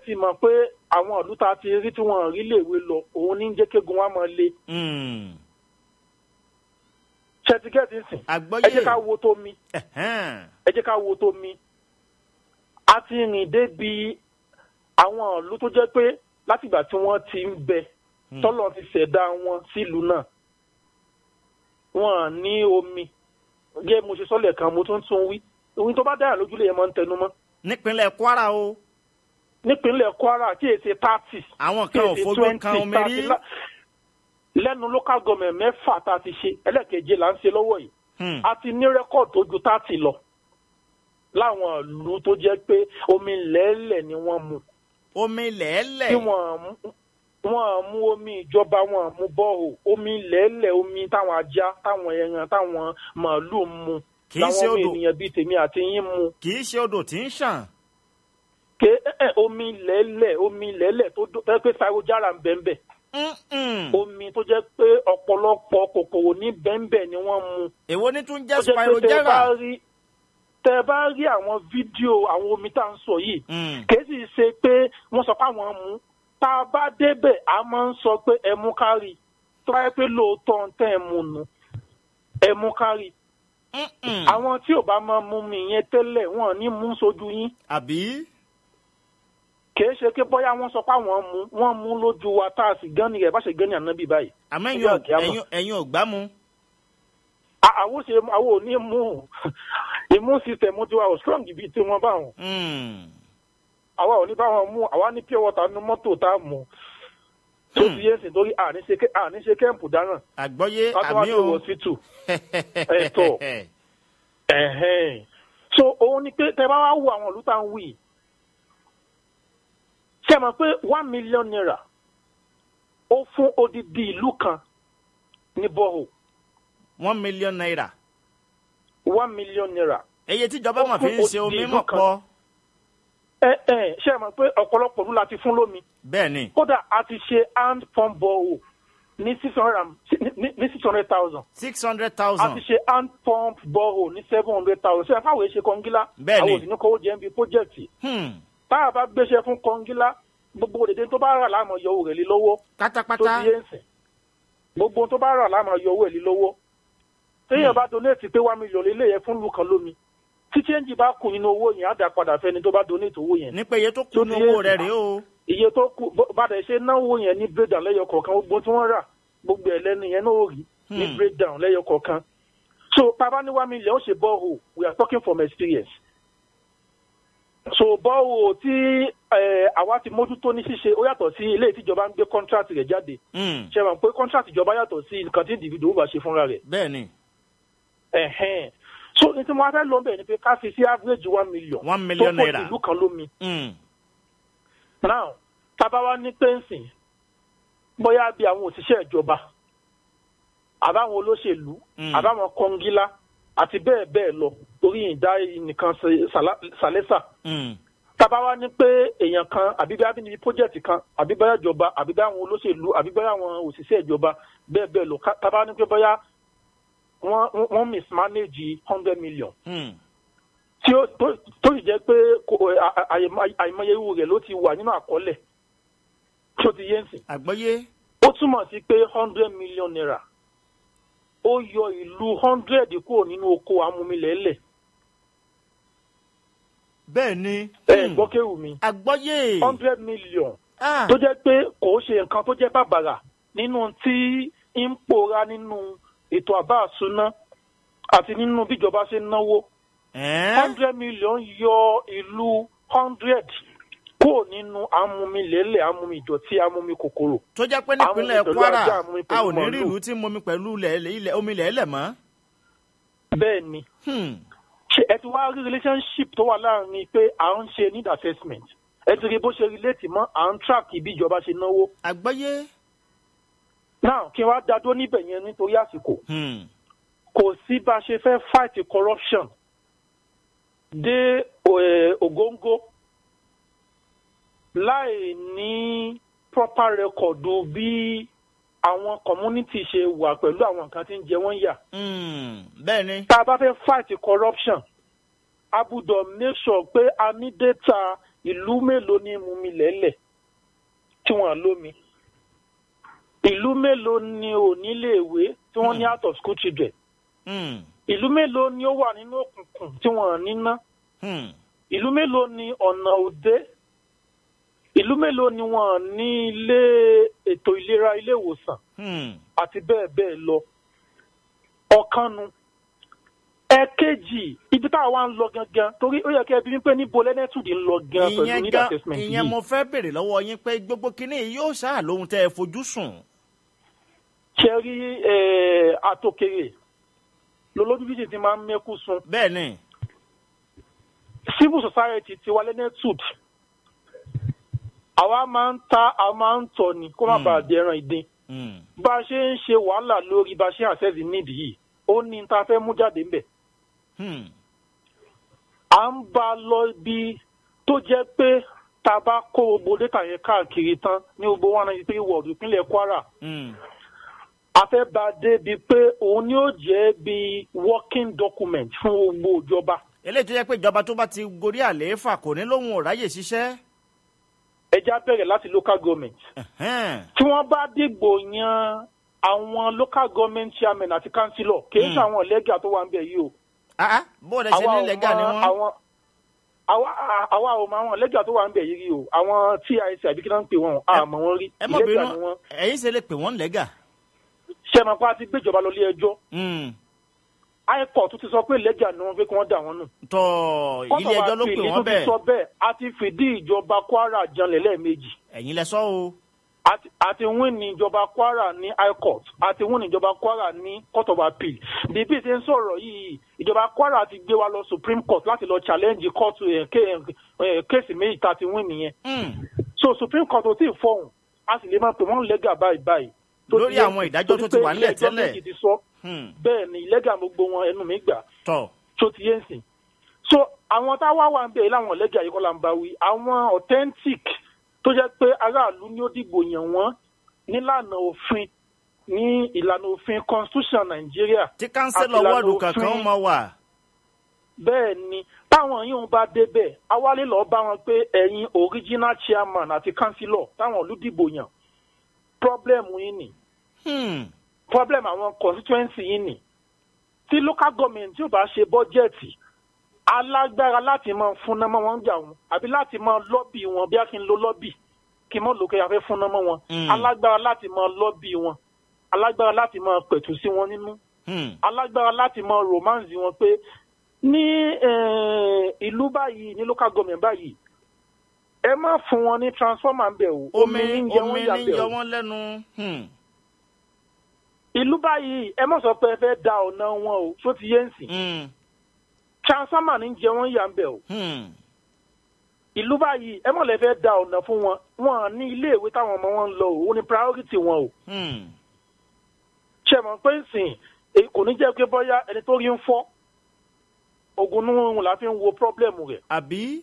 ti mọ̀ pé àwọn ìlú tá a ti rí tí wọ́n rí léèwé lọ òun ní jẹ́ kégun wa máa le Hmm. ṣẹtigẹ́tì sìn àgbọ́yé ẹ jẹ́ ká wo tó mi Ẹ̀hẹ́n. ẹ jẹ́ ká wo tó mi a ti rìn débi àwọn ìlú tó jẹ́ pé látìgbà tí wọ́n ti ń bẹ Hmm. tọ́lọ̀ ti ṣẹ̀dá wọn sílùú náà wọn ní omi gẹ́gẹ́ mo ṣe sọ́lẹ̀ kan mo tún tún wí ohun tó bá dára lójúlé yẹn máa ń tẹnu mọ́ nípínlẹ̀ kwara o nípínlẹ̀ kwara kí èsì thirty àwọn kí kan ò èsì fojú twenty kan omi rí thirty lẹ́nu local government mẹ́fà tá a ti ṣe ẹlẹ́kẹ̀jẹ là ń ṣe lọ́wọ́ yìí Hmm. a ti ní rẹ́kọ̀dì tó ju thirty lọ láwọn ìlú tó jẹ́ pé omi lẹ́lẹ̀ ni wọ́n mu omi lẹ́ẹ̀lẹ̀ tí wọ́n mú- wọ́n mú omi ìjọba wọ́n mú bọ́ọ̀ omi lẹ́lẹ̀ omi táwọn ajá táwọn ẹran táwọn màálù ń mu Kì í ṣe láwọn ọmọ odò. ènìyàn bíi tèmi àti yín mu kì í ṣe odò tí ń ṣàn ké ẹ, ẹ, omi lẹ́lẹ̀ omi lẹ́lẹ̀ tó dó- tó jẹ́ pé sayojara ń bẹ́ẹ̀ bẹ́ẹ̀ Mm-mm. omi tó jẹ́ pé ọ̀pọ̀lọpọ̀ kòkòrò ní bẹ́ẹ̀ ni wọ́n mu èwo ní tún jẹ́ tó jẹ́ pé tẹ́ ẹ bá spirogera rí tẹ́ ẹ bá rí àwọn fídíò àwọn omi tá à ń sọ yìí Hmm. kìí sì ṣe pé wọ́n sọ pé àwọn mú tá a bá débẹ̀ a máa ń sọ pé ẹ mú kárì tó bá yẹ pé lóòótọ́ ń tẹ́ ẹ mú nu ẹ mú kárì Mm-mm. àwọn tí ò bá máa mú mi yẹn tẹ́lẹ̀ wọ́n ní mú sójú yín àbí kìí ṣe pé bóyá wọ́n sọ pé àwọn mú wọ́n mú lójú wa tá a sì gán ni rẹ̀ bá ṣe gán ni ànábì báyìí àmọ́ ẹ̀yin Ọjọ́ ò- àkíyàmọ̀. ẹ̀yin- ẹ̀yin ò gbá mu À- àwọn ṣe àwọn ò ní mú immune system tiwa ò strong bíi tiwọn báwọn Hmm. àwa ò ní báwọn mú àwa ní pure water nu mọ́tò tá a mú tó ti yé sìn torí àní ṣe ké- àní ṣe kẹ́ǹpù dáràn àgbọ́yé ká tó wá àmì sí o hospital Ẹ̀tọ́. ẹ̀hẹ́n. so òun ni pé tẹ bá wá wo àwọn ìlú tá à ń wí ṣe mọ̀ pé one million naira ó fún odidi ìlú kan ní bọ́ọ̀ one million naira one million naira eye tíjọba Ó mọ̀ fi ń fún ṣe omi odidi ìlú mọ̀ kan. pọ̀ ẹ ẹ ṣe mọ̀ pé ọ̀pọ̀lọpọ̀ ìlú la ti fún lómi bẹ́ẹ̀ ni kódà a ti ṣe hand pump bọ́ọ̀ ní six hundred and ní- ní six hundred thousand six hundred a thousand ti ṣe hand pump bọ́ọ̀ ní seven hundred thousand ṣe fáwọn èṣe kọ́ngílá Bẹ́ẹ̀ ni. àwọn òsì ní kówó jẹ́ ń bi pọ́jẹ́ẹ̀tì Hmm. tá a bá gbéṣẹ́ fún kọ́ngílá gbogbo òdèdè tó bá rà láàmú yọ owó rẹ̀ lé lọ́wọ́ tó pátápátá ti yé ń sìn gbogbo tó bá rà láàmú yọ owó ẹ̀ lé lọ́wọ́ téèyàn bá donate pé one million lé léyẹ fún lùkàn lómi tí change bá kù nínú owó yẹn á dà padà fẹ́ni tó bá donate owó yẹn ní pé iye tó kù Tó ní ti owó yé rẹ̀ sí. rèé o iye tó kù bó- bá dẹ̀ ṣe náwó yẹn ní breakdown lẹ́yọ kọ̀ọ̀kan gbogbo tí wọ́n rà gbogbo ẹ̀ lẹ́nu yẹn náà ò rí ní Hmm. breakdown lẹ́yọ kọ̀ọ̀kan so bàbá ní one million ó ṣe borehole we are talking from experience so borehole tí eh, àwa ti mójútó ní ṣíṣe ó yàtọ̀ sí ilé ìtìjọba ń gbé contract rẹ̀ jáde Hmm. ṣe mọ̀ pé contract ìjọba yàtọ̀ sí nǹkan tí individual bá ṣe fúnra rẹ̀ bẹ́ẹ̀ ni ẹ̀hẹ́n so ní tí mo wá fẹ́ lọ bẹ̀ ni pé ká fi sí average one million one million tó kò naira ìlú kan lómi Hmm. now tábà wá ní pẹ́ǹsìn bóyá bí àwọn òṣìṣẹ́ ìjọba àbáwọn olóṣèlú Mm. àbáwọn kọngílá àti bẹ́ẹ̀ bẹ́ẹ̀ lọ torí ìdá nìkan ṣe sàlá- sàlẹ́sà Hmm. tábà wá ní pé èèyàn kan àbí bẹ́ẹ̀ bí níbi pọ́jẹ́ẹ̀tì kan àbí bẹ́ẹ̀ ìjọba àbí bẹ́ẹ̀ àwọn olóṣèlú àbí bẹ́ẹ̀ àwọn òṣìṣẹ́ ìjọba bẹ́ẹ̀ bẹ́ẹ̀ lọ ká- tábà ní pé bóyá wọ́n wọ́n mismanage hundred million Hmm. tí ó tó tó sì jẹ́ pé kò- à- à- àìmọ- àìmọye irú rẹ̀ ló ti wà nínú àkọọ́lẹ̀ tí ó ti yé ń sìn. àgbọ́yé ó túmọ̀ sí pé hundred million naira ó yọ ìlú hundred kúrò nínú oko amúmilẹ̀ẹ́lẹ̀ bẹ́ẹ̀ ni ẹ Hmm. gbọ́ kéwù mi àgbọ́yé hundred million Ah. tó jẹ́ pé kò ṣe nǹkan tó jẹ́ bàbàrà nínú tí ń pòórá nínú ètò àbá àsúná àti nínú bíjọba ṣe ń náwó Ẹ́n? hundred million yọ ìlú hundred kúrò nínú amúmilẹ̀ẹ́lẹ̀ amúmidọ̀tí amúmi kòkòrò tó jẹ́ pé Àwọn nípínlẹ̀ pẹ̀lú kwara ajá, àwọn a pẹ̀lú ò ní rí màálù. ìlú tí ń momi pẹ̀lú ilẹ̀ ilẹ̀ omi ilẹ̀ ẹlẹ̀ mọ́. bẹ́ẹ̀ ni Hmm. ṣe ẹ ti wá rí relationship tó wà láàrin pé à ń ṣe need assessment ẹ ti rí bó ṣe relate mọ́ à ń track bí ìjọba ṣe náwó àgbọ́yé. now kí n wá dá dó níbẹ̀ yẹn nítorí àsìkò Hmm. kò sí bá a ṣe fẹ́ fight corruption dé eh, ògóńgó láì ní proper record bí àwọn community ṣe wà pẹ̀lú àwọn nǹkan tí ń jẹ wọ́n yà Hmm. bẹ́ẹ̀ ni. tá a bá fẹ́ fight corruption a gbúdọ̀ make sure pé a ní data ìlú mélòó ni mú mi lẹ́lẹ̀ tí wọ́n lómi ìlú mélòó ni ò níléèwé tí wọ́n ní out of school children Hmm. ìlú mélòó ni ó wà nínú òkùnkùn tí wọ́n níná Hmm. ìlú mélòó ni ọ̀nà òde ìlú mélòó ni wọ́n ní ilé ètò ìlera ilé ìwòsàn Hmm. àti bẹ́ẹ̀ bẹ́ẹ̀ lọ ọ̀kanu ẹ̀kejì ibi tá a wá ń lọ gangan torí ó yẹ kí ẹbí wípé níbo lẹ́nẹ́tùdì ń lọ gan pẹ̀lú ìyẹn need gan assessment ìyẹn yìí mo fẹ́ béèrè lọ́wọ́ yín pé gbogbo kinní yìí yóò ṣáà lóhun tẹ́ ẹ fojú sùn. ṣe rí eh, àtòkèrè lolójúbíjì ti máa ń mẹ́kú sun bẹ́ẹ̀ ni civil society ti wà lẹ́nẹ́tùd àwa máa ń ta a máa ń tọ̀ ni kó má Hmm. bàa dẹran ìdín Hmm. bá a ṣe ń ṣe wàhálà lórí bá a ṣe àṣẹ́sì nídìí yìí ó ní ta fẹ́ mú jáde ńbẹ̀ Hmm. à ń bá a lọ ibi tó jẹ́ pé tá a bá kó gbogbo data yẹn káàkiri tán ní gbogbo one ninety three ward ìpínlẹ̀ kwara Hmm. a fẹ́ bá a dé bi pé òun ni ó jẹ́ bí working document fún gbogbo ìjọba eléyìí tó jẹ́ pé ìjọba tó bá ti gorí àlééfà kò ní lóhun ò ráyè ṣiṣẹ́. ẹja bẹ̀rẹ̀ láti local government Ẹ̀hẹ́n. tí wọ́n bá dìgbò yan àwọn local government chairman àti councillor kì í ṣe Hmm. àwọn lẹ́gà tó wà ń bẹ̀ yìí o Ah, ah, bó o lè ṣe ní lẹ́gà ni wọ́n. àwọn àwa àwa ò mọ àwọn lẹ́gà tó wà ń bẹ̀ yìí rí o àwọn tic àbí kí náà ń pè wọ́n àmọ́ wọn rí ẹ mọ̀ lẹ́gà bínú ni wọ́n ẹ̀yin ṣe lè pè wọ́n lẹ́gà. ṣẹ́mi pa ti gbéjọba lọ ilé ẹjọ́ Hmm. high court ti sọ pé lẹ́gà ni wọ́n fẹ́ kí wọ́n dà wọ́n nù. tọ́ Court ilé of ẹjọ́ ló Appeal pè tún wọ́n ti bẹ́ẹ̀ sọ bẹ́ẹ̀ a ti fìdí ìjọba kwara janlẹ̀ lẹ́ẹ̀mejì ẹ̀yin lẹ sọ o. àti àti win ní ìjọba kwara ní high court àti win ní ìjọba kwara ní court of appeal bíbí ṣe ń sọ̀rọ̀ yìí ìjọba kwara ti gbé wa lọ supreme court láti lọ challenge court eh, ké- eh, kéèsì méjì tá a ti win nìyẹn Hmm. so supreme court ò tí ì fọhùn a sì lè máa pè wọ́n lẹ́gà báyìí báyìí. tó Lórí ti yẹ- àwọn ìdájọ́ torí tó ti pé wà nílẹ̀ ilé ẹjọ́ tẹ́lẹ̀. méjì ti sọ Hmm. bẹ́ẹ̀ ni lẹ́gà gbogbo wọn ẹnu mi gbà tọ́ tó ti yé ń sìn. so àwọn táwa wà ń bẹ̀ láwọn lẹ́gà yìí kọ́ la ń bá wí àwọn authentic tó jẹ́ pé aráàlú ni ó dìbò yàn wọ́n nílànà òfin ní ìlànà òfin constitution nàìjíríà tí kánsẹ́lọ̀ Àti ìlànà wọ́ọ̀dù kankan òfin- mọ̀ wà. bẹ́ẹ̀ ni táwọn yìí ń bá débẹ̀ awálé lọ́ọ́ bá wọn pé ẹ̀yin original chairman àti councillor táwọn olùdìbò yàn problem yìí nì Hmm. problem àwọn constituency yìí nì tí local government tí ò bá ṣe bọ́jẹ̀tì alágbára láti máa fúnná mọ́ wọn jà wọn àbí láti máa lọ́bì wọn bí a kì í lo lọ́bì kí n mọ́ lókè afẹ́ fúnná mọ́ wọn Mm. alágbára láti máa lọ́bì wọn alágbára láti máa pẹ̀tù sí wọn nínú Hmm. alágbára láti máa romance wọn pé ní eh, ìlú báyìí ní local government báyìí ẹ má fún wọn ní transformer ń bẹ̀ o omi ní jẹ omi wọ́n yà ní bẹ̀ yọ o wọ́n lẹ́nu. Hmm. ìlú báyìí ẹ má sọ pé ẹ fẹ́ da ọ̀nà wọn o tó ti yé ń sìn Hmm. transformer ní jẹ wọ́n yà ń bẹ̀ o Hmm. ìlú báyìí ẹ mọ̀ lẹ́ fẹ́ da ọ̀nà fún wọn wọn ní iléèwé táwọn ọmọ wọn ń lọ o ó ní priority wọn o Hmm. ṣe mọ̀ pé ń sìn èyí kò ní jẹ́ pé bọ́yá ẹni tó rí ń fọ́ ogun nínú la fi ń wo problem rẹ̀ àbí.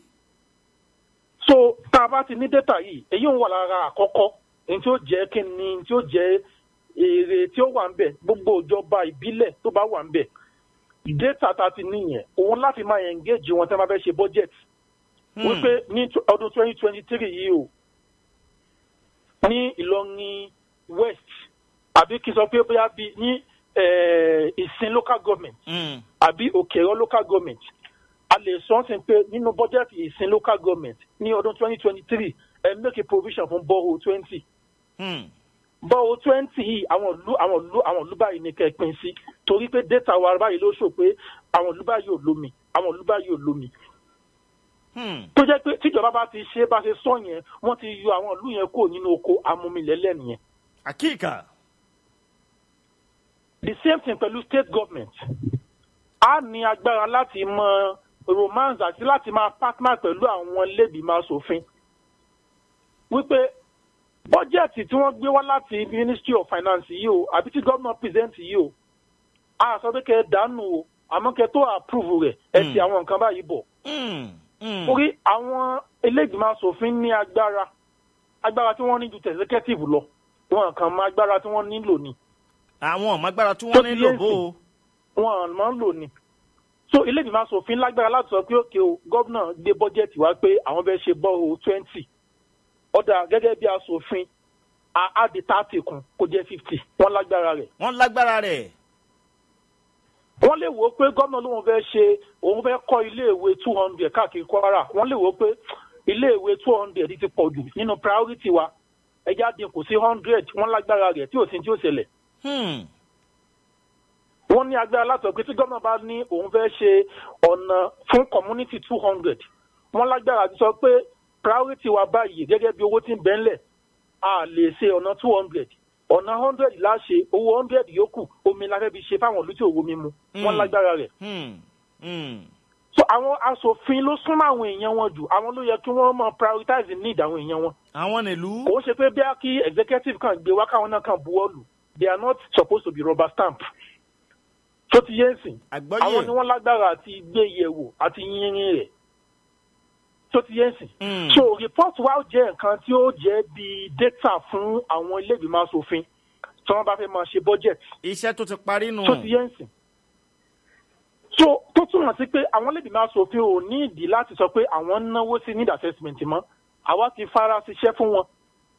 so tá a bá ti ní data yìí èyí ń wà lára àkọ́kọ́ ní tí ó jẹ́ kí ni tí ó jẹ́ èrè tí ó wà ń bẹ̀ gbogbo ìjọba ìbílẹ̀ tó bá wà ń bẹ̀ data tá a ti níyẹn òun láti máa engage wọn tí wọ́n bá fẹ́ ṣe budget Hmm. wípé ní tw- ọdún twenty twenty three yìí o ní Ìlọrin west àbí kí n sọ pé bóyá bí ní eh, ìsìn local government Hmm. àbí òkèrò local government a lè sọ ọ́n sí pé nínú budget ìsìn local government ní ọdún twenty twenty three ẹ make a provision fún bọ́ọ̀ twenty Hmm. bọ́ọ̀ twenty yìí àwọn ìlú àwọn ìlú àwọn ìlú báyìí ní kẹ́ ẹ pín sí torí pé data wa báyìí ló sọ pé àwọn ìlú báyìí ò lómi àwọn ìlú báyìí ò lómi Hmm. tó jẹ́ pé tíjọba bá ti ṣe bá ṣe sọ yẹn wọ́n ti yọ àwọn ìlú yẹn kúrò nínú oko amúmilẹ́lẹ̀ nìyẹn àkíkà. the same thing pẹ̀lú state government a ní agbára láti mọ romance àti láti máa partner pẹ̀lú àwọn lẹ́bìímọ̀ asòfin wípé bọ́jẹ̀tì tí wọ́n gbé wá láti ministry of finance yìí o àbí tí gómìnà present yìí o a sọ pé kẹ́ ẹ dànù o àmọ́ kẹ́ ẹ tó approve rẹ̀ ẹ ti Mm. àwọn nǹkan báyìí bọ̀ Hmm. Hmm. torí àwọn elégbìmọ̀ asòfin ní agbára agbára tí wọ́n ní ju executive lọ wọn kàn mọ agbára tí wọ́n nílò ni àwọn ọmọ agbára tí Tó wọ́n ti nílò yé bó o. wọn máa ń lò ní so ilé ìgbìmọ̀ asòfin lágbára láti sọ pé òkè o gómìnà gbé bọ́jẹ̀tì wá pé àwọn fẹ́ ṣe bọ́ọ̀ twenty ọ̀dà gẹ́gẹ́ bí asòfin á di thirty kún kó jẹ́ fifty wọ́n lágbára rẹ̀ wọ́n lágbára rẹ̀. wọ́n lè wò ó pé gómìnà lóun fẹ́ ṣe òun fẹ́ kọ́ iléèwé two hundred káàkiri kwara wọ́n lè wò ó pé iléèwé two hundred ti pọ̀ jù nínú priority wa ẹja dínkù sí hundred wọ́n lágbára rẹ̀ tí ò sí tí ò ṣẹlẹ̀ Hmm. wọ́n ní agbára láti ọ̀pẹ tí gómìnà bá ní òun fẹ́ ṣe ọ̀nà fún community two hundred wọ́n lágbára àti sọ pé priority wa báyìí gẹ́gẹ́ bí owó tí ń bẹ́ńlẹ̀ a lè ṣe ọ̀nà two hundred ọ̀nà hundred láṣẹ owó hundred yòókù omi la fẹ́ fi ṣe fáwọn ìlú tí òwò mi mu wọ́n Mm. lágbára rẹ̀ Hmm. Hmm. so àwọn asòfin ló súnmọ́ àwọn èèyàn wọn jù àwọn ló yẹ kí wọ́n mọ prioritize need àwọn èèyàn wọn àwọn nílùú. kò ń ṣe pé bí a kí executive kan gbé wá káwọn náà kan buwọ́ lù they are not supposed to be rubber stamp tó ti yé nsìn àwọn ni àgbọ́yé. wọ́n lágbára àti gbé yẹ̀wò àti yínrín rẹ̀ tó ti yé nsìn Hmm. so report wa jẹ́ nǹkan tí ó jẹ́ bí data fún àwọn ilé ìgbìmọ̀ asòfin tí wọ́n bá fẹ́ máa ṣe budget iṣẹ́ tó ti parí nù. tó ti yé nsìn so tó túmọ̀ sí pé àwọn ilé ìgbìmọ̀ asòfin ò ní ìdí láti sọ pé àwọn ń náwó sí need assessment mọ́ àwa ti fara ṣiṣẹ́ fún wọn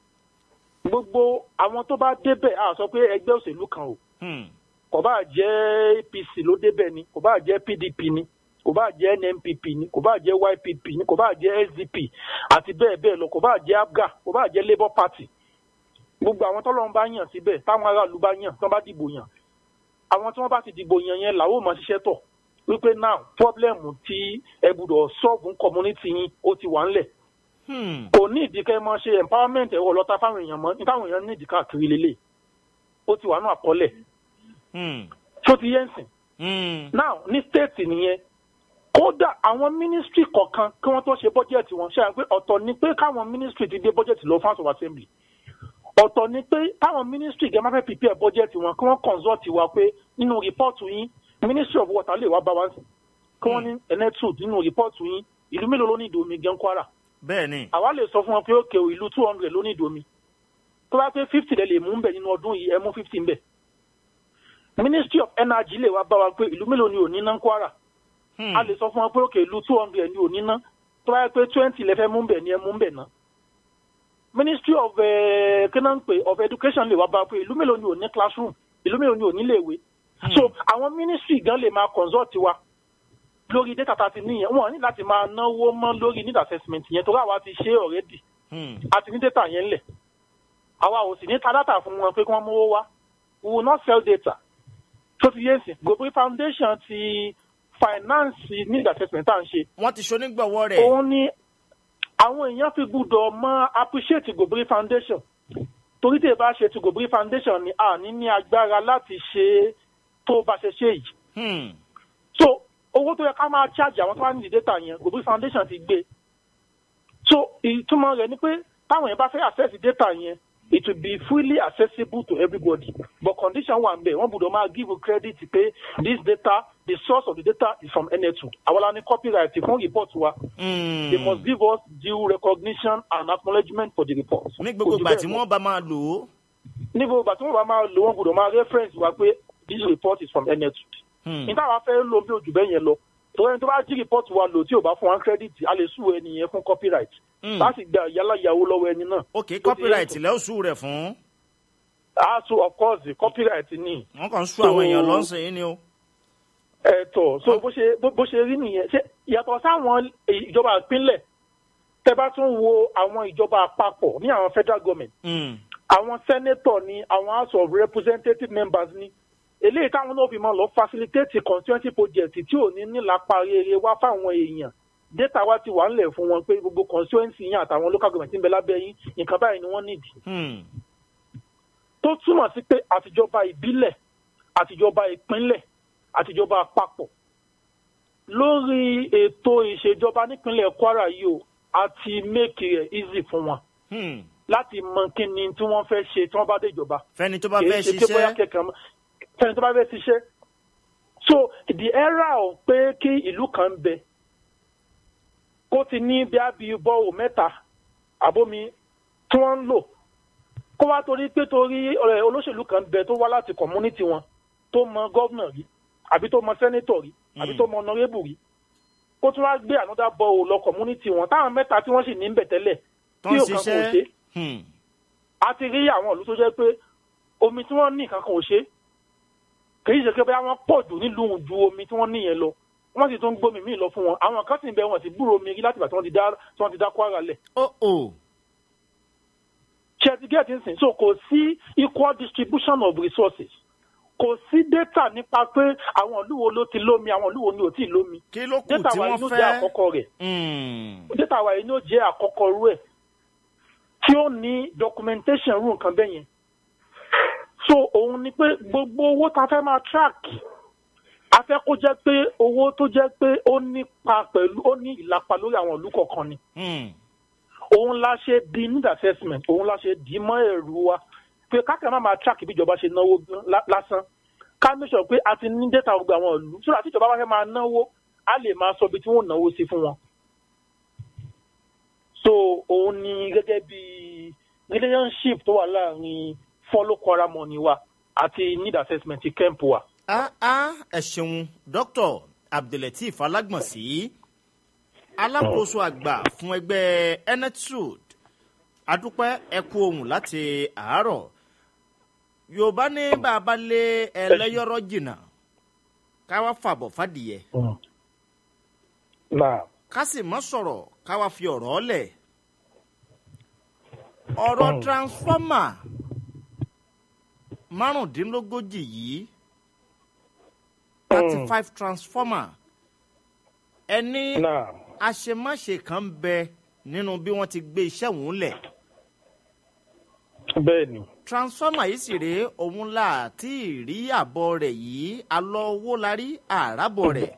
gbogbo àwọn tó bá débẹ̀ a sọ pé ẹgbẹ́ òṣèlú kan o Hmm. kò bá jẹ́ apc ló débẹ̀ ni kò bá jẹ́ pdp ni kò bá jẹ́ nnpp ni kò bá jẹ́ ypp ni kò bá jẹ́ sdp àti bẹ́ẹ̀ bẹ́ẹ̀ lọ kò bá jẹ́ abga kò bá jẹ́ labour party gbogbo àwọn tọ́lọ́run bá yàn síbẹ̀ táwọn aráàlú bá yàn tí wọ́n bá dìbò yàn àwọn tí wọ́n bá ti dìbò yàn yẹn làwọn ò máa ṣiṣẹ́ tọ̀ wípé now problem tí ẹ gbọ́dọ̀ solve community yín ó ti wà ńlẹ̀ Hmm. kò ní ìdí kẹ́ ẹ máa ṣe empowerment ẹ̀rọ lọ́ta fáwọn èèyàn mọ́ ní táwọn èèyàn ní ìdí káàkiri lélẹ̀ ó ti wà ní àkọọ́lẹ̀ Hmm. tó ti yẹn sìn Hmm. now ní state nìyẹn kódà àwọn ministry kọ̀ọ̀kan kí wọ́n tó ṣe budget wọn ṣe àgbẹ̀ ọ̀tọ̀ ni pé káwọn ministry ti gbé budget lọ fún house of assembly ọ̀tọ̀ ni pé káwọn ministry gẹ́gẹ́ máa fẹ́ prepare budget wọn kí wọ́n consult wa pé nínú report yín ministry of water lè wá bá wa sí kí wọ́n ní enetud nínú report yín ìlú mélòó ló ní ìdòmí gan kwara bẹ́ẹ̀ ni. àwa lè sọ fún wọn pé òkè o ìlú two hundred ló ní ìdòmí tó bá pé fifty lè lè mú ń bẹ̀ nínú ọdún yìí ẹ mú fifty ń bẹ̀ ministry of energy lè wá bá wa pé ìlú mélòó ni ò ní ná ń kwara Hmm. a lè sọ fún wọn pé òkè ìlú two hundred ni ò ní ná tó bá yẹ pé twenty lè fẹ́ mú bẹ̀ ni ẹ mú bẹ̀ ná. ministry of kínáǹpé of education lè wá bá wa pé ìlú mélòó ni ò ní classroom ìlú mélòó ni ò ní léèwé. so àwọn ministry gan lè máa consult wa lórí data tá a ti níyẹn wọn ní láti máa náwó mọ́ lórí need assessment yẹn torí àwa ti ṣe already Hmm. a ti ní data yẹn lẹ̀ àwa ò sì ní ta data fún wọn pé kí wọ́n mówó wá we will not sell data tó ti yé sí Gobri foundation ti finance need assessment tá à ń ṣe wọ́n ti ṣonígbọ̀wọ́ rẹ̀. òun ni àwọn èèyàn fi gbúdọ̀ mọ appreciate Gobri foundation torí tí ẹ bá ṣe ti Gobri foundation ni a ní ní agbára láti ṣe tó bá ṣe ṣe yìí Hmm. so owó tó yẹ ká máa charge àwọn tó wá ní data yẹn Gobri foundation ti gbé so ìtumọ̀ rẹ̀ ni pé táwọn yẹn bá fẹ́ access data yẹn it will be freely accessible to everybody but condition wà nbẹ wọ́n gbọ́dọ̀ máa give credit pé this data the source of the data is from NL2 àwọn la ní copyright fún report wa Hmm. they must give us due recognition and acknowledgement for the report. ní gbogbo Kò jù ìgbà bẹ́ẹ̀ tí lọ wọ́n bá máa lò ó. ní gbogbo ìgbà tí wọ́n bá máa lò wọ́n gbọ́dọ̀ máa reference wa pé this report is from NL2 Hmm. níta wa fẹ́ lò bí ojú bẹ́ẹ̀ yẹn lọ torí ẹni tó bá jí rìpọ́ọ̀tù wa lò tí ò bá fún wa credit a lè sùn ẹni yẹn fún copyright Hmm. láti gba yálà ìyàwó lọ́wọ́ ẹni náà. ok copyright lẹ́ọ̀sù rẹ̀ fún. a so of course copyright ni wọ́n kàn ń sún So- àwọn èèyàn lọ́sìn yín ni o. ẹ̀tọ́ so bó ṣe bó- bó ṣe rí nìyẹn ṣe yàtọ̀ sáwọn ìjọba ìpínlẹ̀ tẹ bá tún wo àwọn ìjọba àpapọ̀ ní àwọn federal government Hmm. àwọn senator ni àwọn house of representative members ni eléyìí táwọn náà fi máa lọ facilitate constituency project tí ò ní nílapa rere wá fáwọn èèyàn data wa ti wà ńlẹ̀ fún wọn pé gbogbo constituency yín àtàwọn local government ń bẹ lábẹ́ yín nǹkan báyìí ni wọ́n nídìí Hmm. tó túmọ̀ sí pé àtijọba ìbílẹ̀ àtijọba ìpínlẹ̀ àtijọba àpapọ̀ lórí ètò ìṣèjọba nípínlẹ̀ Kwara yìí o a ti make it easy fún wọn Hmm. láti mọ kí ni tí wọ́n fẹ́ ṣe tí wọ́n bá dé ìjọba fẹ́ni tó bá kì í fẹ́ ṣe pé bóyá ṣiṣẹ́. kẹ̀kẹ́ mọ́ fẹ́ni tó bá fẹ́ ṣiṣẹ́ so the era of pé kí ìlú kan bẹ kó ti ní bí a bí bọ́ọ̀ mẹ́ta àbómi tí wọ́n ń lò kó wá torí pé torí ọ̀rẹ́ olóṣèlú kan bẹ tó wá láti community wọn tó mọ gọ́vnà rí àbí tó mọ sẹ́nétọ̀ rí àbí Mm. tó mọ ọ̀nàrẹ́bù rí kó tún wá gbé another ball lọ community wọn táwọn mẹ́ta tí wọ́n sì ní ń bẹ̀ tẹ́lẹ̀ tó tí ń òkan kò ṣe ṣiṣẹ́ Hmm. a ti rí àwọn ìlú tó jẹ́ pé omi tí wọ́n ní nǹkan kan ò ṣe kì í ṣe pé bóyá wọ́n pọ̀ jù nílùú ju omi tí wọ́n ní yẹn lọ wọ́n sì tún gbómi míì lọ fún wọn àwọn kan sì ń bẹ wọn sì gbúrò omi rí láti ìgbà tí wọ́n ti dá tí wọ́n ti dá Kwara lẹ̀ oh oh ṣe ti get in sin so kò sí equal distribution of resources kò sí data nípa pé àwọn ìlú wo ló ti lómi àwọn ìlú wo ni ò tí ì lómi kí ló kù data tí wa wọ́n inú jẹ́ fẹ́ àkọ́kọ́ rẹ̀ Hmm. data wa inú jẹ́ àkọ́kọ́ rú ẹ̀ tí ó ní documentation rú nǹkan bẹ́ẹ̀ yẹn so òun ni pé gbogbo owó ta fẹ́ máa track a fẹ́ kó jẹ́ pé owó tó jẹ́ pé ó nípa pẹ̀lú ó ní ìlapa lórí àwọn ìlú kọ̀ọ̀kan ni Hmm. òun la ṣe di need assessment òun la ṣe di mọ́ ẹ̀rù wa pé káàkiri máa máa track bí ìjọba ṣe náwó lá- lásán ká make sure pé a ti ní data gbogbo àwọn ìlú sódà tí ìjọba bá fẹ́ máa náwó a lè máa sọ ibi tí wọ́n náwó sí fún wọn. so òun ni gẹ́gẹ́ bí relationship tó wà láàrin follow Kwara money wa àti need assessment ti kemp wa. ah ah ẹ ṣeun dr abdulateef alágbọ̀nsí alákòóso àgbà fún ẹgbẹ́ enetud adúpẹ́ ẹkú ohun láti àárọ̀ yorùbá ní bàbá lé ẹlẹ́yọ̀rọ̀ jìnnà káwá fàbọ̀ fàdìyẹ náà ká sì mọ́ sọ̀rọ̀ káwá fi ọ̀rọ̀ lẹ̀ ọ̀rọ̀ Mm. transformer márùndínlógójì yìí thirty five transformer ẹni náà àṣemáṣe kan ń bẹ nínú bí wọ́n ti gbé iṣẹ́ òun lẹ̀ bẹ́ẹ̀ ni transformer yìí sì rèé òun là tí ì rí àbọ̀ rẹ̀ yìí alọ́ owó la rí àràbọ̀ rẹ̀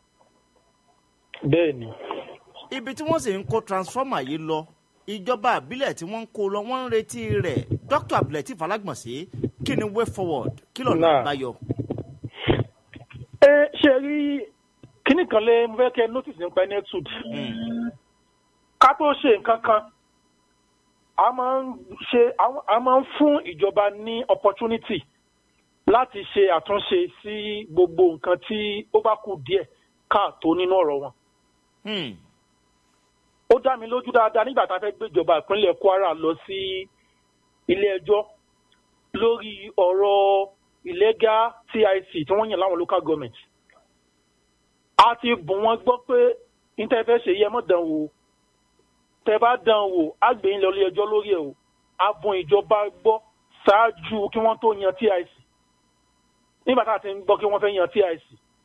bẹ́ẹ̀ ni ibi tí wọ́n sì ń kó transformer yìí lọ ìjọba àbílẹ̀ tí wọ́n ń kó lọ wọ́n ń retí rẹ̀ dr abdulateef alágbọ̀nsé kí ni way forward kí lọ́nà Náà. àbáyọ. ẹ ṣe rí kíní kan lé mo fẹ́ kẹ́ notice nípa enetud Mm. ká tó ṣe nǹkan kan a máa ń ṣe a máa ń fún ìjọba ní opportunity láti ṣe àtúnṣe sí gbogbo nǹkan tí ó bá kù díẹ̀ káàtó nínú ọ̀rọ̀ wọn. Hmm. ó dá mi lójú dáadáa nígbà tá a fẹ́ gbé ìjọba ìpínlẹ̀ Kwara lọ sí ilé ẹjọ́ lórí ọ̀rọ̀ illegal TIC tí wọ́n yàn láwọn local government. a ti bùn wọ́n gbọ́ pé níta fẹ́ ṣe yẹ mọ́ dán wò tẹ bá dán wò á gbé yín lọ ilé ẹjọ́ lórí ẹ̀ o a bùn ìjọba gbọ́ ṣáájú kí wọ́n tó yan TIC nígbà tá a ti ń gbọ́ kí wọ́n fẹ́ yan TIC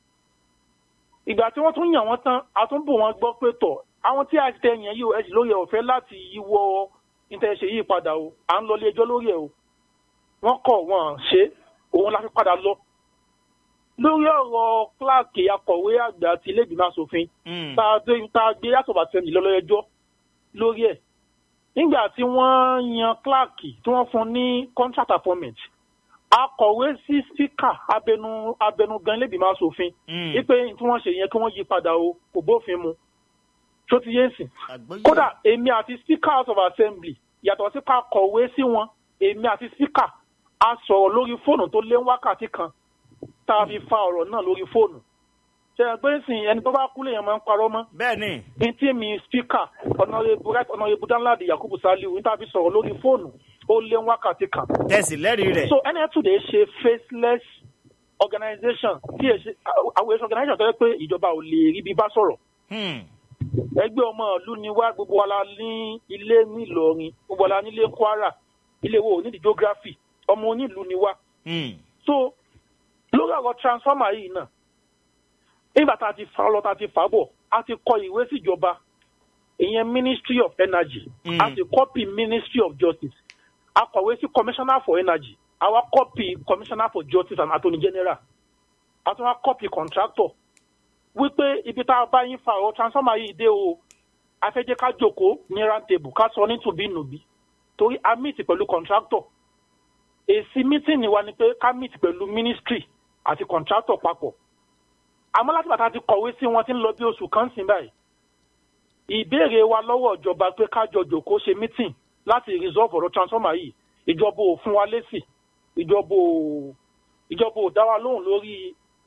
ìgbà tí wọ́n tún yàn wọ́n tán a tún bò wọ́n gbọ́ pé tọ̀ àwọn tí a ti tẹ yẹn yìí o ẹ sì lórí ẹ̀ ọ̀fẹ́ láti yíwọ́ ìtẹ̀sẹ̀ yìí padà o à ń lọ ilé ẹjọ́ lórí ẹ̀ o wọ́n kọ̀ wọ́n ṣe òun la fi padà lọ. lórí ọ̀rọ̀ kíláàkì akọ̀wé àgbà ti ilé ìgbìmọ̀ asòfin Hmm. tá a gbé tá a gbé yàtọ̀ bàtẹ́ mi lọ́lọ́ ẹjọ́ lórí ẹ̀ nígbà tí wọ́n yan kíláàkì tí wọ́n fún ní contract appointment akọ̀wé sí spíkà abẹnu abẹnugan ilé ìgbìmọ̀ asòfin Hmm. wípé tí wọ́n ṣe yẹn kí wọ́n yí padà o kò bófin mu tó ti yé sìn. àgbọ́yé. kódà èmi àti speaker house of assembly yàtọ̀ sí ká kọ̀wé sí wọn èmi àti speaker a sọ̀rọ̀ lórí fóònù tó lé wákàtí kan tá a fi fa ọ̀rọ̀ náà lórí fóònù. ṣe é pé sìn ẹni tó bá kú lèèyàn máa ń parọ́ mọ́. bẹ́ẹ̀ ni ní tí mi speaker ọ̀nàrẹ́bù right ọ̀nàrẹ́bù danladi yakubu saliu ní tá a fi sọ̀rọ̀ lórí fóònù ó lé wákàtí kan. tẹ̀sí lẹ́rìí rẹ̀. so nf2 dey ṣe faceless organisation tí èsì àwọn èso organisation tó yẹ pé ìjọba ò lè rí bí bá sọ̀rọ̀ Hmm. ẹgbẹ́ ọmọ ìlú ni wá gbogbo wa la ní ilé nílọrin gbogbo wa la nílé kwara ilé wo onídìí geography ọmọ onílùú ni wá Hmm. so lórí ọ̀rọ̀ transformer yìí náà nígbà tá a ti fà á lọ tá a ti fà á bọ̀ a ti kọ ìwé síjọba ìyẹn ministry of energy Mm. a ti copy ministry of justice a kọ̀wé sí commissioner for energy àwa copy commissioner for justice and attorney general a tún wá copy contractor wípé ibi tá a bá yín fa ọ̀rọ̀ transformer yìí dé o a fẹ́ jẹ́ ká jókòó ní round table ká sọ ní tùbínùbí torí a meet pẹ̀lú contractor èsì meeting wa ni pé ká meet pẹ̀lú ministry àti contractor papọ̀ àmọ́ láti bàtà ti kọ̀wé sí wọn tí ń lọ bí oṣù kan sí báyìí ìbéèrè wa lọ́wọ́ ìjọba pé ká jọ jòkó ṣe meeting láti resolve ọ̀rọ̀ transformer yìí ìjọba ò fún wa lésì ìjọba ò ìjọba ò dá wa lóhùn lórí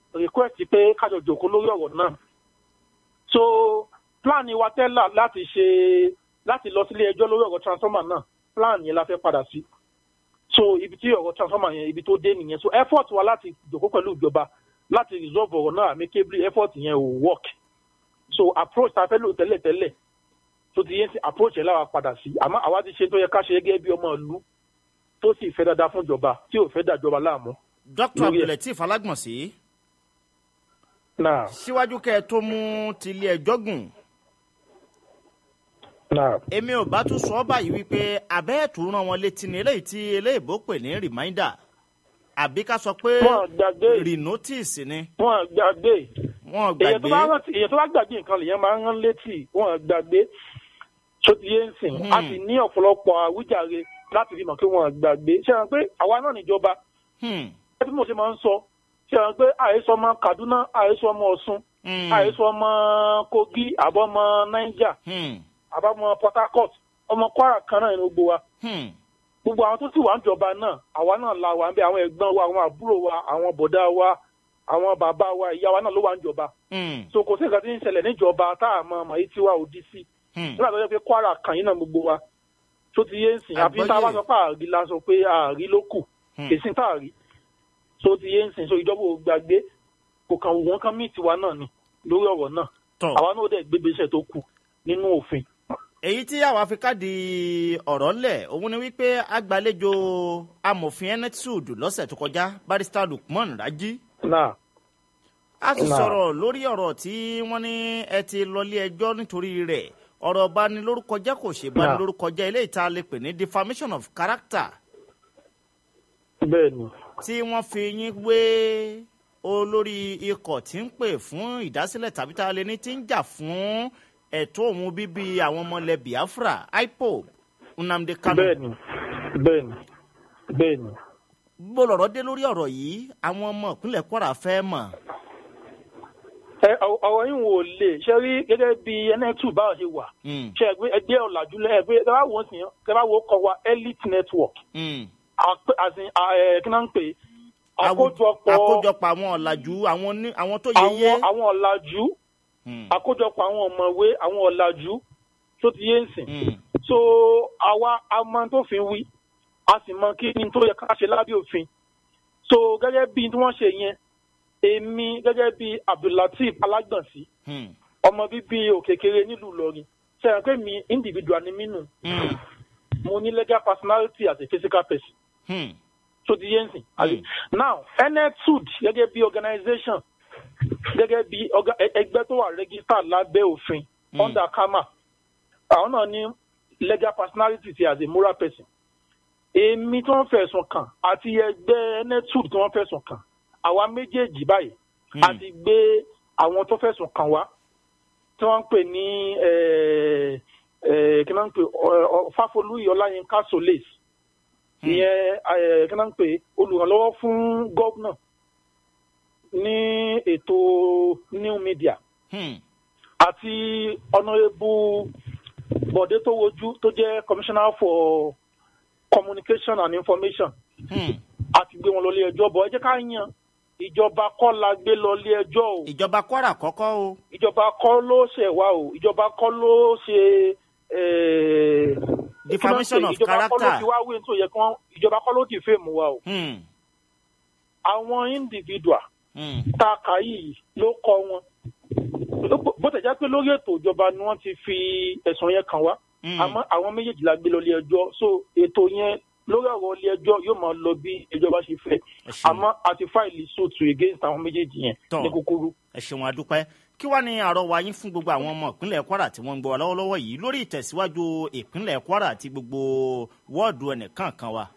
request pé kájọ jòkó lórí ọ̀rọ̀ náà so plan wa tẹ́lá láti ṣe láti lọ sílé ẹjọ́ lórí ọ̀rọ̀ transformer náà plan yẹn la fẹ́ padà sí so ibi tí ọ̀rọ̀ transformer yẹn ibi tó dé nìyẹn so effort wa láti jòkó pẹ̀lú ìjọba láti resolve ọ̀rọ̀ náà amicably effort yẹn ò work so approach ta fẹ́ lò tẹ́lẹ̀tẹ́lẹ̀ tó ti yẹn sí approach yẹn láwa padà sí àmọ́ àwa ti ṣe tó yẹ ká ṣe gẹ́gẹ́ bí ọmọ ìlú tó sì fẹ́ dáadáa fún ìjọba tí ò fẹ́ dàjọba láàmú. dr Lórí ẹ̀. abdulateef alágbọ̀nsẹ̀ náà síwájú kẹ́ ẹ tó mú tilé ẹjọ́ gùn náà èmi ò bá tún sọ ọ́ báyìí wípé abẹ́ẹ̀tù rán wọn létí ní eléyìí tí eléyìíbó pè ní reminder àbí ká sọ pé wọn gbàgbé renotice ni wọn gbàgbé wọn èyàn tó gbàgbé bá rántí èyàn tó bá gbàgbé nǹkan lèyàn máa ń rán létí wọn gbàgbé tó ti yé ń sìn Hmm. a sì ní ọ̀pọ̀lọpọ̀ àwíjàre láti fi mọ̀ pé wọn gbàgbé ṣé wọn pé àwa náà níjọba Hmm, ẹ tí mo ṣe máa ń sọ ṣé wọn pé àhesọ ọmọ Kaduna àhesọ ọmọ Ọ̀ṣun hmm, àhesọ ọmọ Kogi àbọ̀mọ Niger hmm, àbámọ Port Harcourt ọmọ Kwara kan náà ní gbogbo wa hmm, gbogbo àwọn tó sì wà ń jọba náà àwa náà la wà ń bẹ àwọn ẹ̀gbọ́n wa àwọn àbúrò wa àwọn bọ̀dá wa àwọn bàbá wa ìyá wa náà ló wà ń jọba hmm, so kò sí nǹkan tí ń ṣẹlẹ̀ níjọba tá a mọ ọmọ yìí tí wà òdì sí hmm. nígbà tó yẹ pé Kwara kan yìí náà gbogbo wa tó ti yé ń sìn àfi tá a bá Àgbọ́yé. sọ pé àrí la sọ pé àrí ló kù Hmm. èsì tá a rí tó ti yé ń sìn so ìjọba ò gbàgbé kò kàn wù wọ́n kán míì tiwa náà ni lórí ọ̀rọ̀ náà tọ́ àwa náà dẹ̀ gbégbé iṣẹ́ tó kù nínú òfin. èyí tí àwa fi káàdì ọ̀rọ̀ ńlẹ̀ òun ni wípé agbàlejò amòfin enetud lọ́sẹ̀ tó kọjá barrister lukman raji náà a sì Náà. sọ̀rọ̀ lórí ọ̀rọ̀ tí wọ́n ní ẹ ti lọlé ẹjọ́ nítorí rẹ̀ ọ̀rọ̀ banilórúkọ jẹ́ kò ṣe banilórúkọ jẹ́ eléyìí tá a lè pè ní defamation of character bẹ́ẹ̀ ni tí wọ́n fi yín wé olórí ikọ̀ tí ń pè fún ìdásílẹ̀ tàbí tá a lè ní tí ń jà fún ẹ̀tọ́ òun bíbí àwọn ọmọ ilẹ̀ biafra ipob nnamdi kanu bẹ́ẹ̀ ni bẹ́ẹ̀ ni bẹ́ẹ̀ ni. bó lọ̀rọ̀ dé lórí ọ̀rọ̀ yìí àwọn ọmọ ìpínlẹ̀ kwara fẹ́ mọ̀ ẹ ọ- ọ̀rọ̀ yìí wò lè ṣe rí gẹ́gẹ́ bí nẹ́tù báwo ṣe wà Mm, ṣe ẹgbẹ́ ẹgbẹ́ ọ̀làjú lẹ́ẹ̀gbẹ́ ẹ bá wò ó sìn ẹ bá wò ó kọ wa elite network mm. àpè àsìn ẹ kí náà ń pè é Àwù- àkójọpọ̀ àkójọpọ̀ àwọn ọ̀làjú àwọn ní- àwọn tó yẹyẹ àwọn àwọn ọ̀làjú Mm, àkójọpọ̀ àwọn ọ̀mọ̀wé àwọn ọ̀làjú tó ti yé ń sìn mm, so àwa a mọ tó fi wí a sì mọ kí ni tó yẹ ká ṣe lábẹ́ òfin so gẹ́gẹ́ bí tí wọ́n ṣe yẹn èmi gẹ́gẹ́ bí abdullateef alágbọ̀nsí mm, ọmọ bíbí òkèkèrè nílùú ìlọrin ṣe é pé mi individual ni mí nù mm, mo ní legal personality as a physical person mm, tó ti yé ń sìn. Mm. now enetud gẹ́gẹ́ bí organisation gẹ́gẹ́ bí orga- ẹ- ẹgbẹ́ tó wà registered lábẹ́ òfin Mm. under kama àwọn náà ní legal personality ti as a moral person. èmi tí wọ́n fẹ̀sùn kàn àti ẹgbẹ́ enetud tí wọ́n fẹ̀sùn kàn àwa méjèèjì báyìí Mm. a ti gbé àwọn tó fẹ̀sùn kàn wá tí wọ́n ń pè ní eh, eh, kí wọ́n ń pè ọ- ọ- fáfolúyì ọláyínká solis Hmm. ìyẹn eh, kí wọ́n ń pè olùrànlọ́wọ́ fún gómìnà ní ètò new media mm, àti ọ̀nàrẹ́bù bọ̀dé tó wojú tó jẹ́ commissioner for communication and information mm. àti gbé wọn lọ ilé ẹjọ́ bọ̀ ẹ jẹ́ ká yan ìjọba kọ́ la gbé lọ ilé ẹjọ́ o ìjọba kwara kọ́kọ́ o ìjọba kọ́ ló ṣẹ̀ wá o ìjọba kọ́ ló ṣe eh, defamation of ìjọba kọ́ ló character fi wá wí tó yẹ kí wọ́n ìjọba kọ́ ló ti fèmù wa o Mm, àwọn individual mm, tá a kà yìí ló kọ wọn bó tẹ̀ já pé lórí ètò ìjọba ni wọ́n ti fi ẹ̀sùn yẹn kàn wá mm. àmọ́ àwọn méjèèjì la gbé lọ ilé ẹjọ́ so ètò yẹn lórí ọ̀rọ̀ ilé ẹjọ́ yóò máa lọ bí ìjọba ṣe fẹ́ ẹ ṣeun. àmọ́ a ti fáìlì sóòtù against àwọn méjèèjì yẹn Tọ́. ní kúkúrú. ẹ ṣeun adúpẹ́ kí wàá ní àrọwà yín fún gbogbo àwọn ọmọ ìpínlẹ̀ kwara tí wọ́n ń gbọ́ wa lọ́wọ́lọ́wọ́ yìí lórí ìtẹ̀síwájú ìpínlẹ̀ kwara àti gbogbo wọ́ọ̀dù ẹnìkankan wa.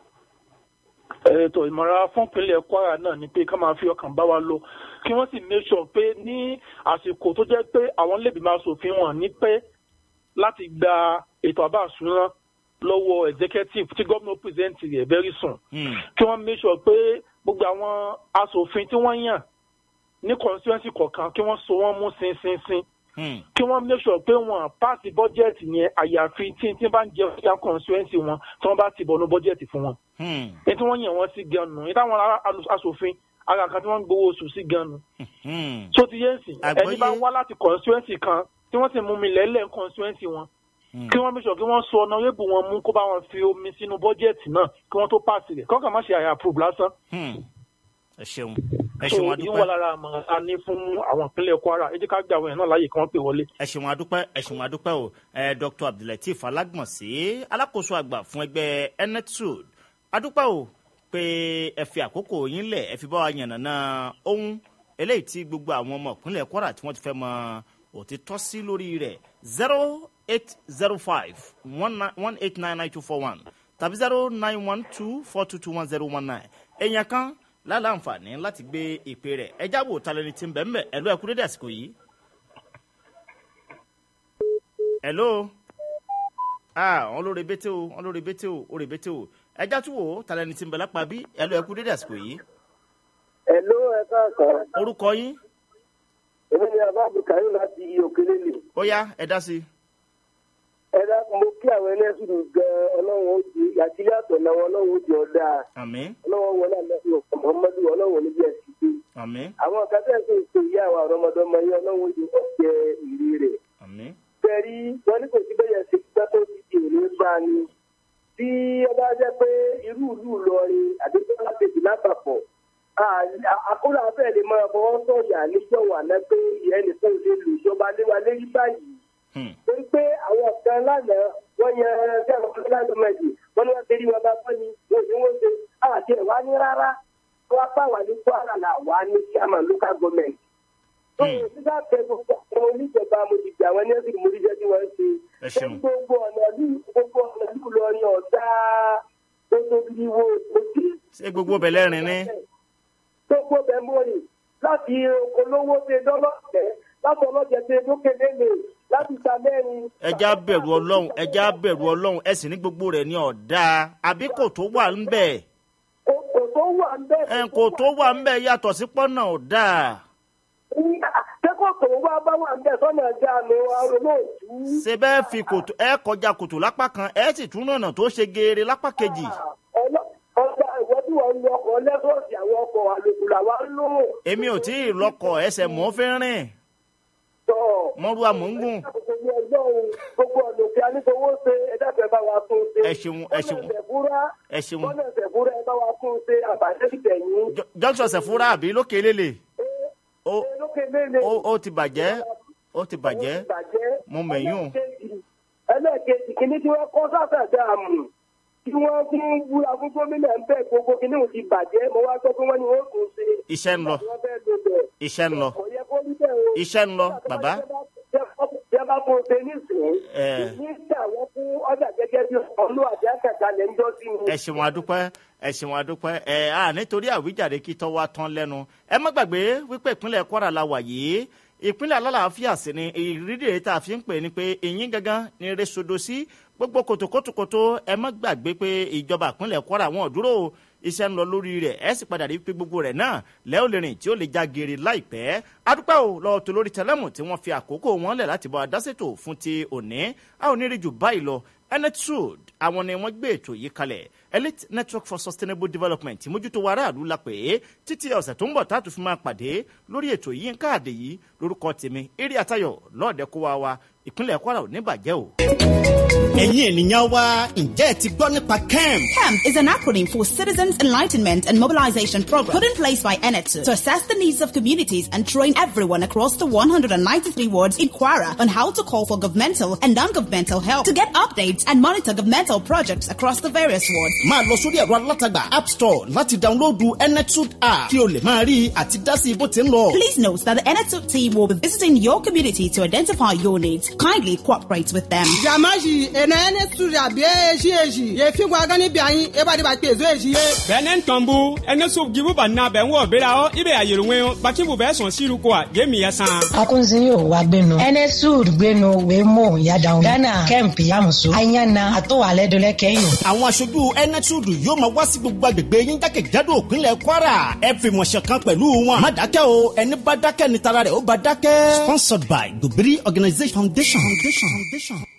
ètò ìmọ̀ràn fúnpínlẹ̀ kwara náà ni pé ká máa fi ọkàn bá wa lọ kí wọ́n sì make sure pé ní àsìkò tó jẹ́ pé àwọn lèbi máa ṣòfin wọn ní pẹ́ láti gba ètò àbá àṣúná lọ́wọ́ executive tí gómìnà present rẹ̀ very soon Hmm, kí wọ́n make sure pé gbogbo àwọn aṣòfin tí wọ́n yàn ní constituency kọ̀ọ̀kan kí wọ́n so wọ́n mú sinsinsin hmm, kí wọ́n make sure pé wọ́n pass budget yẹn àyàfi tí tí bá ń jẹ fúyà constituency wọn tí wọ́n bá ti bọ̀nú budget fún wọn hmm, ní tí wọ́n yàn wọ́n sí gan nù ní táwọn ará alu- aṣòfin ara kan tí wọ́n ń gbowó oṣù sí gan-an Hmm. tó ti yé nsìn Àgbọ́yé. ẹni bá wá láti constituency kan tí wọ́n sì mú mi lẹ́lẹ̀ constituency wọn Hmm. kí wọ́n bí sọ kí wọ́n so ọ̀nàrẹ́bù wọn mú kó bá wọn fi omi sínú bọ́jẹ̀tì náà kí wọ́n tó pàṣẹ rẹ̀ kọ́kàn má ṣe àyà approve lásán. Hmm. ẹ ṣeun ẹ so ṣeun yín wà adúpẹ́ lára àmọ̀ràn a ní fún àwọn ìpínlẹ̀ kwara ẹ jẹ́ ká gbé àwọn èèyàn náà láàyè kí wọ́n pè wọlé. ẹ ṣeun adúpẹ́ ẹ ṣeun adúpẹ́ o ẹ dr abdulateef alágbọ̀nsẹ̀ alákòóso àgbà fún ẹgbẹ́ enetsud adúpẹ́ o pé ẹ fi àkókò yín lẹ̀ ẹ fi bá wa yànnàná ohun eléyìí tí gbogbo àwọn ọmọ ìpínlẹ̀ kwara tí wọ́n ti fẹ́ mọ òtítọ́ sí lórí rẹ̀ zero eight zero five one eight nine nine two four one tàbí zero nine one two four two two one zero one nine èèyàn kan láǹfààní láti gbé ìpè rẹ̀ ẹ jábọ̀ talẹ́ni tí ń bẹ̀ ń bẹ̀ ẹ̀ ló ẹ̀kú dédé àsìkò yìí. hello ah wọn lórí bété o wọn lórí bété o orí bété o ẹjá tún wò ó talẹni tí ń bẹ lápá bí hello ẹkú dédé àsìkò yìí Ẹ̀ló ẹ̀ka kan, orúkọ yín èmi ni Abba Bukari láti òkèlè lè. ó yá ẹ dá sí i. Ẹ dákun mo kí àwọn ẹlẹ́sìn gan ọlọ́run ó di àtìlẹ́ àtọ̀nà wọn ọlọ́run ó di ọ̀dà. àmì Ọlọ́run wọlé àlẹ́sìn ọ̀pọ̀ Muhammadu ọlọ́run ò ní bí ẹ̀sìn gbé. àmì Àwọn kan tẹ̀ sí ètò ìyá àwọn ọ̀rọ̀mọdọ́mọ yẹn ọlọ́run ó di ọ̀jẹ̀ ìrì rẹ̀. àmì Fẹ̀rí wọn ní kò sí bẹ́yẹn ṣe gbẹ́ tó ti di òní bá ni. Bí ẹ bá jẹ́ pé irú ìlú Ìlọrin àdéhùn alákejì lápapọ̀ àkólà fẹ́ẹ̀ lè máa fọwọ́ sọ̀yà níjọ́ wà ná pé ẹnìkan ò lè lò ìjọba léwa lérí báyìí hmm, torí pé àwọn kan lánàá wọ́n yan sẹ́wọ̀n fúlẹ́lá gọ́ọ̀mẹ̀ntì wọ́n ní wọ́n ti rí wọn bá fọ́ ni wọ́n ní wọ́n ṣe àti ẹ̀ wá ní rárá wọ́n apá wà ní kwara là wà ní chairman local government. tó o sísá tẹ gbogbo àwọn oníjọba mo ti gbà wọn ní ẹsìn mo rí jẹ́ tí wọ́n ṣe. Ẹ ṣeun. gbogbo ọ̀nà ní gbogbo ọ̀nà ní Ìlọrin ọ̀dà tó tóbi wo òtí ṣé gbogbo bẹ̀lẹ̀ rìn ní. gbogbo bẹ̀mọ́rì láti olówó ṣe dọ́lọ́tẹ̀ láti ọlọ́jẹ̀ ṣe lókè lélẹ̀ láti ta mẹ́rin. ẹja bẹ̀rù ọlọ́run ẹja bẹ̀rù ọlọ́run ẹ sì ní gbogbo rẹ̀ ní ọ̀dà àbí kò tó wà ń bẹ̀ kò kò tó wà ń bẹ́ẹ̀. ẹ̀ kò tó wà ń bẹ̀ yàtọ̀ sí pọ́nà ọ̀dà kẹ́kọ̀ọ́ tó wá bá wà ń bẹ̀ sọ́nà ẹja mi arólóòtú. ṣe bẹ́ẹ̀ fi kòtò ẹ kọjá kòtò lápá kan ẹ sì tún nànà tó ṣe geere lápá kejì ọjà ìwọ tí wọ́n ń lo ọkọ̀ lẹ́sọ̀ọ̀sì àwọn ọkọ̀ àlòkù làwa ń lò. èmi ò tí ì lọkọ̀ ẹsẹ̀ mọ́ fẹ́ rìn tọ́ mọ́rú àmọ́ngùn gbogbo ẹjọ́ òun gbogbo ọ̀nà òkè anígbowó ṣe ẹ̀dá fẹ́ bá wa tún ṣe. Ẹ ṣeun, ẹ ṣeun. bọ́nà ìṣẹ̀fúrá ẹ ṣeun bọ́nà ìṣẹ̀fúrá ẹ bá wa tún ṣe àbàṣẹ́ ìtẹ̀yìn. Jọ- junction sẹ̀fúrà àbí lókè lélẹ̀ ó lókè lélẹ̀. ó ó ti bàjẹ́ ó ti bàjẹ́ Mo mẹ̀yún. ẹlẹ́ẹ̀kejì kìíní tí wọ́n kọ́ sáfẹ̀ dáàmù tí wọ́n fún wúra fún gómìnà ń bẹ̀ gbogbo kìíní ò ti bàjẹ́ mo wá gbọ́ pé wọ́n ní wọ́n tún ṣe. iṣẹ́ ń lọ wọ́n fẹ́ lò bẹ̀. iṣẹ́ ń lọ kò yẹ kó rí bẹ́ẹ̀ o. iṣẹ́ ń lọ bàbá jẹ́ bá tó ṣe nísìnyí. Ẹ̀. ní tí àwọn fún ọjà gẹ́gẹ́ bí ọlú àti àkàtà lẹ́ ń jọ́ sí mi. ẹ ṣeun adúpẹ́ ẹ ṣeun adúpẹ́ ẹ à nítorí àwíjàre kí tọ́ wa tán lẹ́nu ẹ má gbàgbé wípé ìpínlẹ̀ kwara la wà yìí ìpínlẹ̀ alálàáfíà sì ni ìrírí èyí tá a fi ń pè ní pé ìyín gangan ni resodo sí gbogbo kòtòkòtòkòtò ẹ má gbàgbé pé ìjọba ìpínlẹ̀ kwara wọn ò dúró o iṣẹ́ ń lọ lórí rẹ̀ ẹ sì padà rí pé gbogbo rẹ̀ náà lẹ́ ò lè rìn tí ó lè já geere láìpẹ́ adúpẹ́ o lọ́wọ́ tó lórí tẹlẹ́mù tí wọ́n fi àkókò wọn lẹ̀ láti bọ́ adásètò fún ti òní a ò ní rí jù báyìí lọ enetsud àwọn ni wọ́n gbé ètò yìí kalẹ̀ elite network for sustainable development mójútó wa aráàlú la pè é títí ọ̀sẹ̀ tó ń bọ̀ táàtù fi máa pàdé lórí ètò yìí ń káàdé yìí lórúkọ tèmi eré àtayọ̀ lọ́ọ̀dẹ kó wa wa ìpínlẹ̀ kwara ò ní bàjẹ́ o. ẹ̀yin ènìyàn wa ǹjẹ́ ẹ ti gbọ́ nípa kemp. CAMP is an acronym for Citizens Enlightenment and Mobilization Program put in place by ENETU to assess the needs of communities and train everyone across the 193 wards in Kwara on how to call for governmental and non-governmental help to get updates and monitor governmental projects across the various wards. máa lọ sórí ẹ̀rọ alátagbà app store láti dáńlóòdù enetud app kí o lè máa rí i àti dá sí bó ti ń lọ. Please note that the ENETU team will be visiting your community to identify your needs. Kindly cooperate with them. jamaji ena ene studia bie eji eji ye fi gwa gani bi anyi e ba di ba pe zo eji ye bɛnɛ tɔnbu ɛnɛ so gibu ba na bɛn wɔ bera hɔ i bɛ a yɛrɛ ŋɛn bakibu bɛ sɔn siru ko a je mi yɛ san. akunzi yóò wá gbénu enesud gbénu wémo yadaun ghana kemp yamusu ayana àtọwálẹdọlẹ kẹyìn. àwọn aṣojú enetud yóò máa wá sí gbogbo agbègbè yín jákèjádò òpínlẹ̀ kwara ẹ fi mọ̀ ṣọ̀kan pẹ̀lú wọn. má dákẹ́ o ẹni bá dákẹ́ ni tara rẹ̀ ó bá dákẹ́. sponsored by dobiri organisation foundation. foundation. foundation.